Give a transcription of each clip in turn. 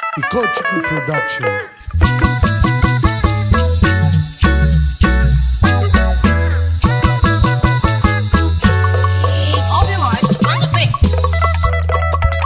Ikochukwu Production. All your lives on the beat.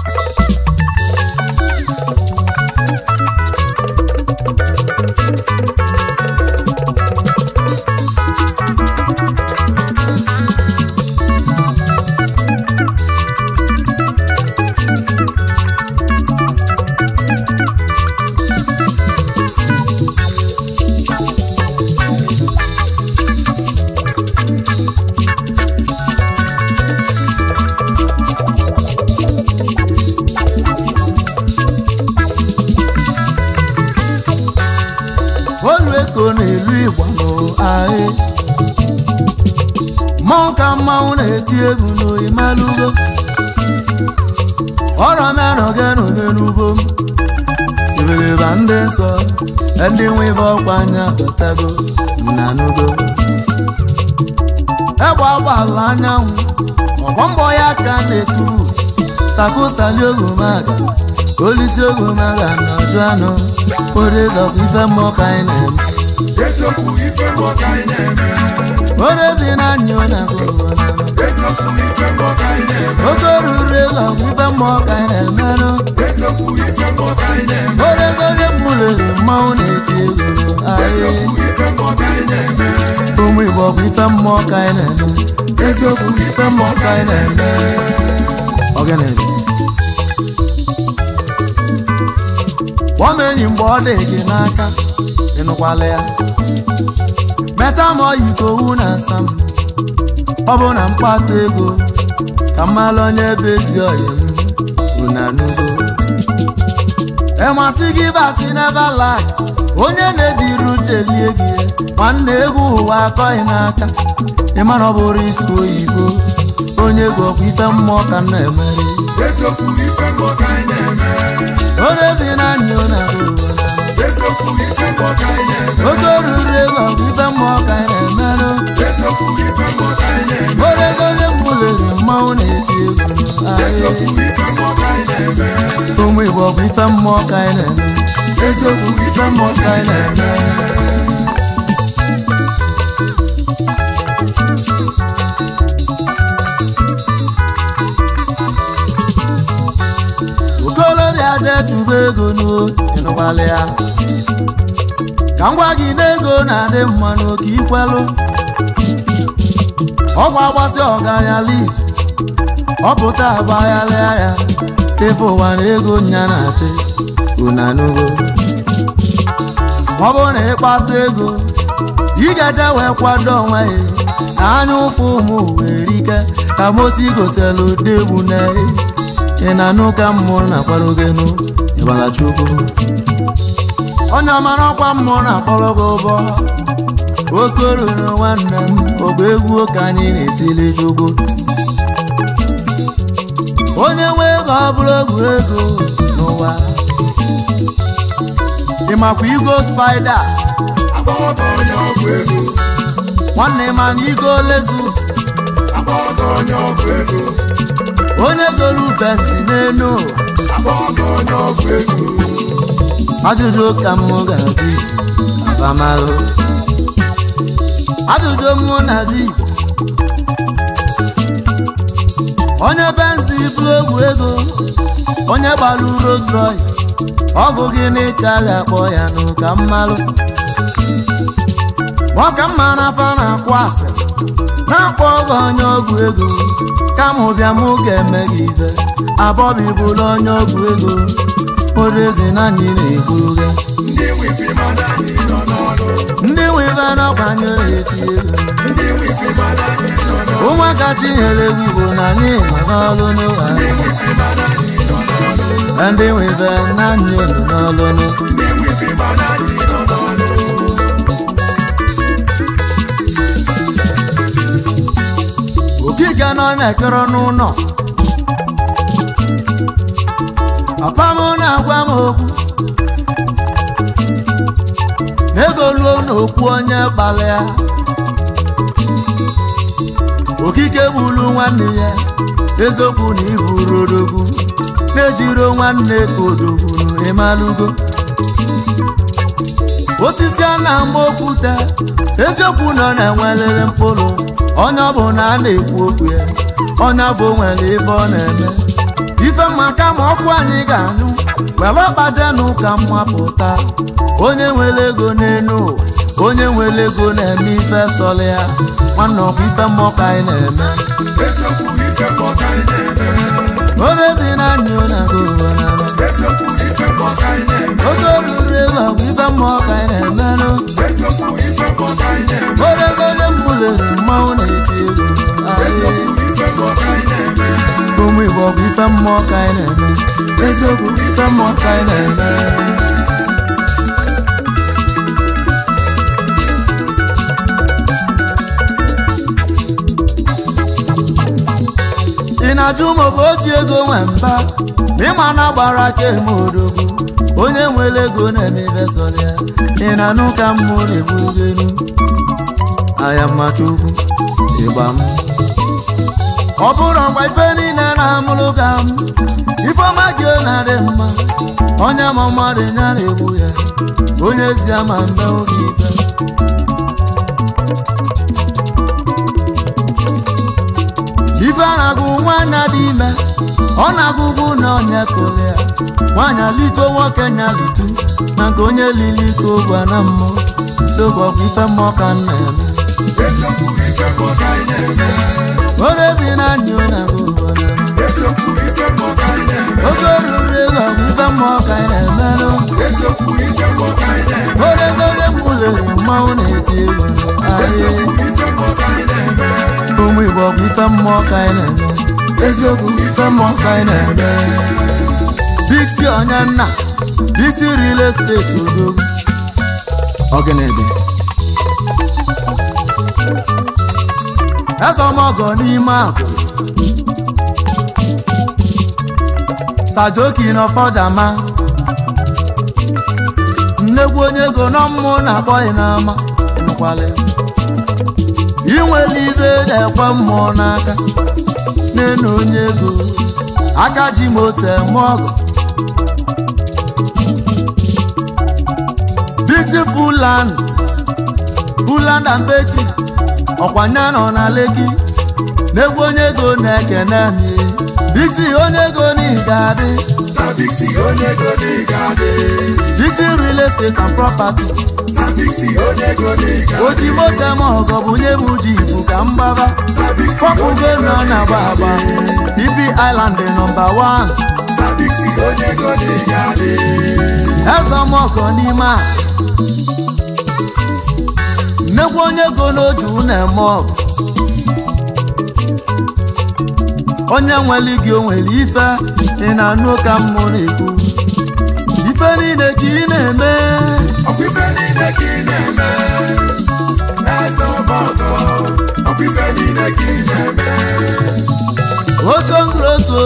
olu eko na-elu igbo ahị mmọnwụ ka mmanwụ na-eti egwu n'oyi malugo ọrọ merọge n'onye n'ugbo m iberiba ndị nsọ ndị nwe ibe ọkwa anya batago na n'ugo egbe agbaala anyanwụ ọgbọ mbọ ya ka na-etu sakusali ogomaga olisi ogomaga na ọjụ anụ orezọkwa ife mmụọ ka anyị na-eme eziokwu ife mmụọ ka anyị na-eme orezi na anya ọ na-agụ eziokwu ife mmụọ ka anyị na-eme oke oruru ịlọgụ ife mmụọ ka anyị na-emerụ eziokwu ife mmụọ ka anyị na-eme orezi onye mụlere mmanwụ na-eti egwu ahị eziokwu ife mmụọ ka anyị na-eme ụmụ igbo bụ ife mmụọ ka anyị na-eme eziokwu bụ ife mmụọ ka anyị na-eme Ogene. kpọọ m enyi mgbe ọ dị gị n'aka ịnụkwala ya meta ma ọyi ka owu na asa m ọ bụ na mkpata ego ka mmalụ onye ebe ezi ọyị m una n'ugo ịmasị gị basị n'ebe lag onye na-ejiri uche lie gị nwanne egwu ụwa akọghị n'aka ịma na ọ bụrụ isi oyibo onye ego ọkwa ife mmụọ ka m na-emeri eziokwu ife mmụọ ka anyị na-eme orezi na anya ọ na-ahụ eziokwu ife mmụọ ka anyị na-eme oke oruru ego ọkwa ife mmụọ ka anyị na-emerụ eziokwu ife mmụọ ka anyị na-eme orego onye mụlere mmanwụ na-eti egwu ahị eziokwu ife mmụọ ka anyị na-eme ụmụ igbo bụ ife mmụọ ka anyị na-eme eziokwu bụ ife mmụọ ka anyị na-eme okolobịa detuba ego n'ịnụkwala ya ka m gwa gị na ego na-adị mma n'oke ikwelụ ọgwụ agbasị ọgaya lizu ọ pụta agbaghalịa ya ebe ụwa na ego nya na-achị unanugo ọ bụrụ na ịkpata ego ị ga-eje wee kwado onwe ya na anya ụfụ ụmụ were ike ka moto igotelu degbu na ị na-anụ ka mmụọ na-akpọrọ gị nụ ịgbala chukwu onye mara ọkwa mmụọ na-akpọrọ gị ụbọ oke ruru nwanne m ogbe egwu ka anyị na-etili chukwu onye nwe ego ọ bụrụ egwu ego n'ụwa ịmakwa igo spida agbọghọdọ onye ọgwụ ego nwanne ma na igo lezus agbọghọdọ onye ọgwụ ego onye golu benzi n'enu agbọghọdọ onye ọgwụ ego ajụjụ ka m ga-adị abamalụ ajụjụ mụ na di onye benzi bụrụ egwu ego onye gbalụ Rolls Royce ọ bụ gịnị ka a ga-akpọ ya nụ ka mmalụ ọka mma na afa na-akwụ asịrị na-akpọ ọgọ onye ọgwụ ego kama ụbịa m ga-eme gị ife abọbi bụrụ onye ọgwụ ego orezi na anyị na-egburu gị ndị wifi mana anyị nọ n'ọrụ ndị nwe ife n'ọkwanye eti egwu ndị wifi mana anyị nọ n'ọrụ ụmụaka chinyere egwu igbo na anyị nọ n'ọlụ n'ụwa ndị wifi mana anyị nọ n'ọrụ ndị nwe ife na anyị nọ n'ọlụ n'ụ ndị wifi mana anyị nọ n'ọrụ okike nọ na-ekere n'ụlọ papa m na-agwa m okwu ego luo n'okwu onye gbalịa okike gburu nwanne ya eziokwu na iburu odogwu na-ejiro nwanne ka odogwu ịma ịmalụgo osisi a na-ama okwute eziokwu nọ na-enwelere mkpụrụ onye ọ bụ na a na-ekwu okwu ya onye bụ nwere ife ọ na-eme ife maka ma ọkụ anyị ga-anyụ were ọkpajenụ ka mmapụta onye nwere ego n'elu ụwa onye nwere ego na-eme ife sọrọ ya nwanne ọbụ ife mmụọ ka anyị na-eme eziokwu ife mmụọ ka anyị na-eme oge dị na anyị na ụwa na eziokwu ife mmụọ ka anyị na-eme oge oruru ego ọ bụ ife mmụọ ka anyị na-emenụ eziokwu ife mmụọ ka anyị na-eme oregole mbulere mmanwụ na-eti egwu Aye. ife mmụọ ka anyị na-eme ụmụ igbo ọ bụ ife mmụọ ka anyị na-eme eziokwu ife mmụọ ka anyị na-eme ị na-ajụ ma ọ bụ oji ego nwe mba ma ịma na gbara aka eme odogwu onye nwere ego na-eme ife sọrọ ya ị na-anụ ka mmụ na-egbugenu aya mmacha ukwu ịgba m ọ bụrụ ngwa ife niile na-amụrụ ka m ifeọma gị na-adị mma onye ma mmadụ ya na-egbu ya onye si ama mbe oge ife ife a na-agụ nwaanyị dị ime ọ na-agụgụ na onye kụrụ ya nwaanyị lito nwoke nya litu na nke onye lili ka ogwa na mmụọ sokwa bụ ife mmụọ ka m na-eme eziokwu ife mmụọ ka anyị na-eme onye si na anyị ọ na-agụ ụwa na eziokwu ife mmụọ ka anyị na-eme oge oruru ego ọ bụ ife mmụọ ka anyị na-emenụ eziokwu ife mmụọ ka anyị na-eme onye onye mbulere mmanwụ na-eti egwu Aye. ife mmụọ ka anyị na-eme ụmụ igbo ọ bụ ife mmụọ ka anyị na-eme eziokwu ife mmụọ ka anyị na-eme biksi onye nna biksi real estate odogwu ọgịnịdị ezọmọgọ n'ime akụ sajoki n'ọfọjama nnegwu onye ego nọ mmụ na-akpọghị n'ama nụkwalị inwere ibe na-ekwe mmụọ n'aka n'enu onye ego aka ji moto eme ọgụ beautiful land buland and bakery ọkwanye nọ na leki n'egwu onye ego na-ekene mi biksi onye ego n'iga adị sabiksi onye ego n'ịga adị biksi real estate and properties sabiksi onye ego n'ịga oji moto eme ọgọ bụ nye m ji ibu ka m gbaba sabiksi fọpụgo nọ na agba agba bb island nọmba 1 sabiksi onye ego n'ịga adị ezọmọkọ n'ime a nnekwu onye ego n'oju na-eme ọgụ onye nwere gị o nwere ife ị na-anụ ka mmụ na-ekwu ife niile ka ị na-eme ọkwa ife niile ka ị na-eme eze ọgbọdọ ọkwa ife niile ka ị na-eme osongroto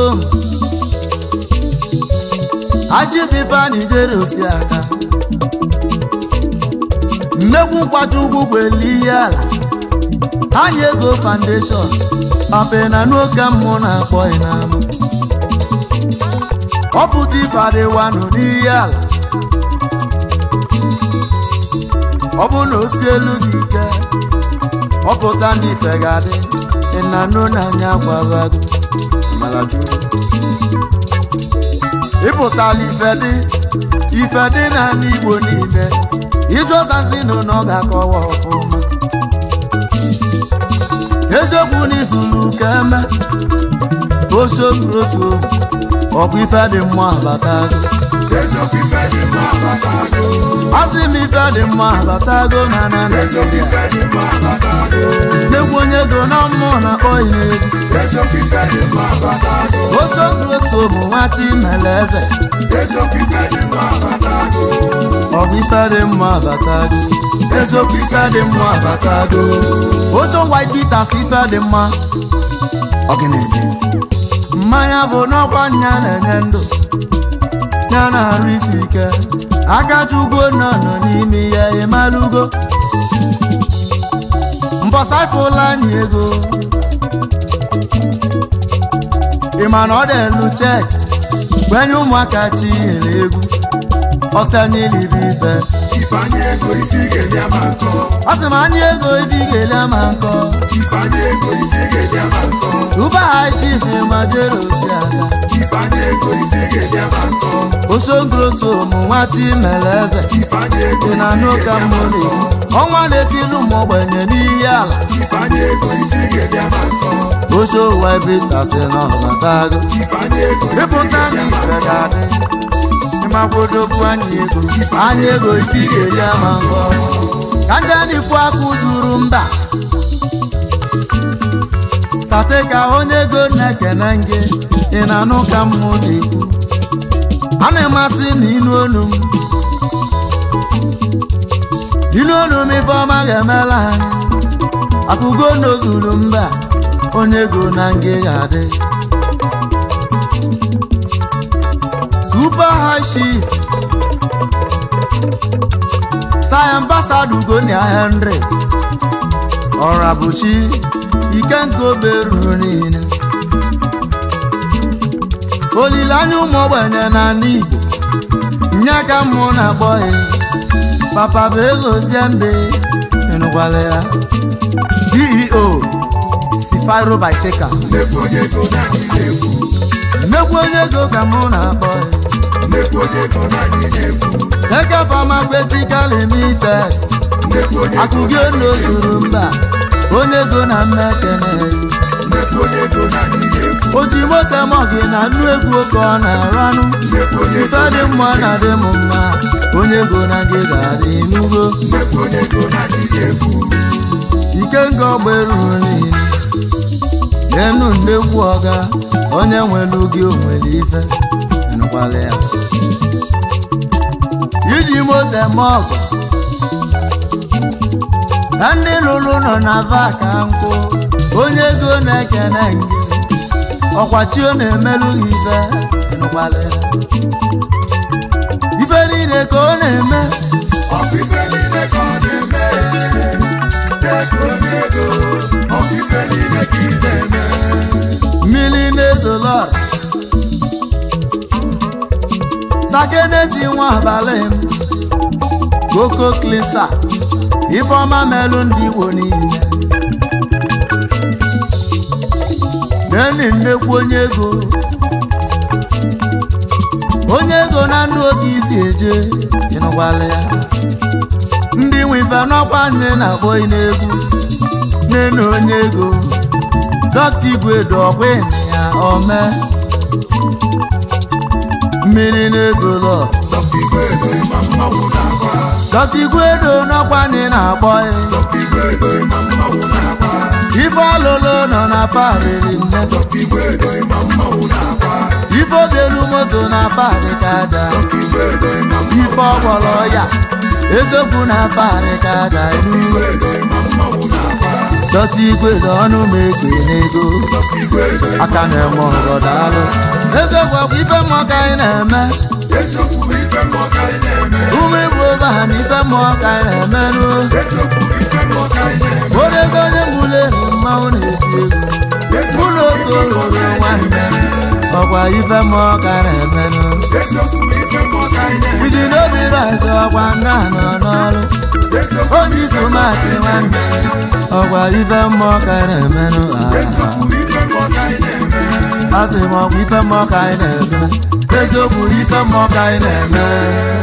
ajibiba nijere osi aka nnekwu mkpacha ugwu gbelu ihe ala anyị ego foundation pape na n'oge mmụ na-akpọ n'ama ọ pụta ife adịwanụ n'ihe ala ọ bụ na o si elu gị ike ọ pụta ndị ife ga-adị ịnanụ na anya gwabago malajuru ịpụtala ife dị ife dị n'ala igbo niile ijụzazinu na ọ ga-akọwa ọfụma eziokwu n'izulu ka eme osiotu ọ bụ ife dị mma abatago eziokwu ife dị mma abatago asị m ife dị mma abatago na na eziokwu naijiria ife dị mma abatago n'egwu onye go na mmụọ na-akpọghị n'egwu eziokwu ife dị mma abatago osiotu ụmụ nwa chimele eze eziokwu ife dị mma abatago ọ bụ ife dị mma abatago eziokwu ife dị mma abatago ocho white bitters ife dị mma ọgịnịdị mmanya bụ n'ọkwa nya na-enye ndụ ya na-arụ isi ike akachugo nọ nọ n'ime ya ịmalugo mbọsafụla anyị ego ịma na ọ dị elu chek gwenye ụmụaka chi nyere egwu ọsị anyị liri ife Ifeanyị ego isi ga-enye ama nkọ. ọ sị ma anyị ego ife ị ga-ele ama nkọ Ifeanyị ego isi ga-enye ama nkọ. uba high chief ma jere osi aga Ifeanyị ego isi ga-enye ama nkọ. osongrotu ụmụ nwata imele eze Ifeanyị ego dị isi na n'ụka ga-enye ama mmụrụ nkọ. ọnwa na-etilu ụmụ ogbenye n'iyi ala Ifeanyị ego isi ga-enye ama nkọ. oche ụwa ebe ịtasị na ọbatago Ifeanyị ego isi ịpụta ga-enye ndị ama ife nkọ. ga-adị ịmakwodokwu anyị ego anyị ego ife ị ga-eri ama nkọ ka ndị a na-ekwu aka zuru mba sate ka onye ego na-ekene gị ị na-anụ ka mmụ na-ekwu a na-emasị na inu olu m inu olu m ife ọma ga-emela anyị akụgo n'ozuru mba onye ego na ngị ga-adị super high chief sai ambassador ugonia henry ọrabuchi ikenga oberuru niile olileanya ụmụ ogbenye na ala igbo nye ka mmụ na-akpọ ya papa bụ egozie ndị ịnụkwala ya ceo sifiro biteka Nnekwu onye ego na anyị na-ekwu. mmekwu onye ego ka mụ na-akpọ ya Nnekwu onye ego na anyị na-ekwu. eke pharmaceutical limited Nnekwu onye ego akụgị na anyị olu ozuru na-ekwu. mba onye ego na mmekene Nnekwu onye ego na anyị na-ekwu. oji moto mọgị na nnu egwu oke ọ na-aranụ Nnekwu onye ife ego dị na mma anyị na dị m mma onye ego na gị ga-adị n'ugo Nnekwu onye ego na anyị na-ekwu. ike nga ọgba eruru niile n'enu nnekwu ọga onye nwere gị onwere ife nụkwala ya iji moto eme ọgụ na ndị lụrụ nọ na vaka nkwụ onye ego na-ekene ngị ọkwachi ọ na-emelụ gị ife nụkwala ya ife niile ka ọ na-eme Ọ bụ ife niile ka ọ na-eme. Nnekwu onye ego. Ọ bụ ife niile ka ị na-eme. mmiri na-ezolo sakeneti nwa abalị m goko klisa ifeọma melụ ndị igbo niile neni nnekwu onye ego onye ego na ndụ oge isi eje ịnụkwala ya ndị nwe ife n'ọkwa nne na-akpọ n'egwu nene onye ego dọkịta igwe dọkwa ya ome mmiri na-ezolo Dọkịta Igwe ego ịma mmanwụ na-agba. dọkịta igwe do n'ọkwa ndị na-akpọ ya Dọkịta Igwe ego ịma mmanwụ na-agba. ife ọlụlụ nọ na parịrị nne Dọkịta Igwe ego ịma mmanwụ na-agba. ife obelu moto na parị ka aja Dọkịta Igwe ego ịma mmanwụ ife ọgbọrọ ya eziokwu na parị ka aja elu Igwe ego ịma mmanwụ na-agba. dọkịta igwe dị ọnụ m ekwe n'ego Dọkịta Igwe ego ịma aka na-eme ọgọ daalụ eziokwu bụ ife mmụọ ka anyị na-eme Eziokwu bụ ife mmụọ ka anyị na-eme. ụmụ igbo be ha na ife mmụọ ka anyị na-emerụ Eziokwu bụ ife mmụọ ka anyị na-eme. odego onye mụle mmanwụ na-eti egwu mụ na okoro nwanne ọkwa ife mmụọ ka na-emenụ Eziokwu bụ ife mmụọ ka anyị na-eme. iji n'obi rice ọkwa nna nọ n'ọrụ Eziokwu onye iso maatị nwanne ọkwa ife mmụọ ka na-emenụ Eziokwu bụ ife mmụọ ka anyị na-eme. asị m ọkwa ife mmụọ ka anyị na-eme eziokwu ife mmụọ ka anyị na-eme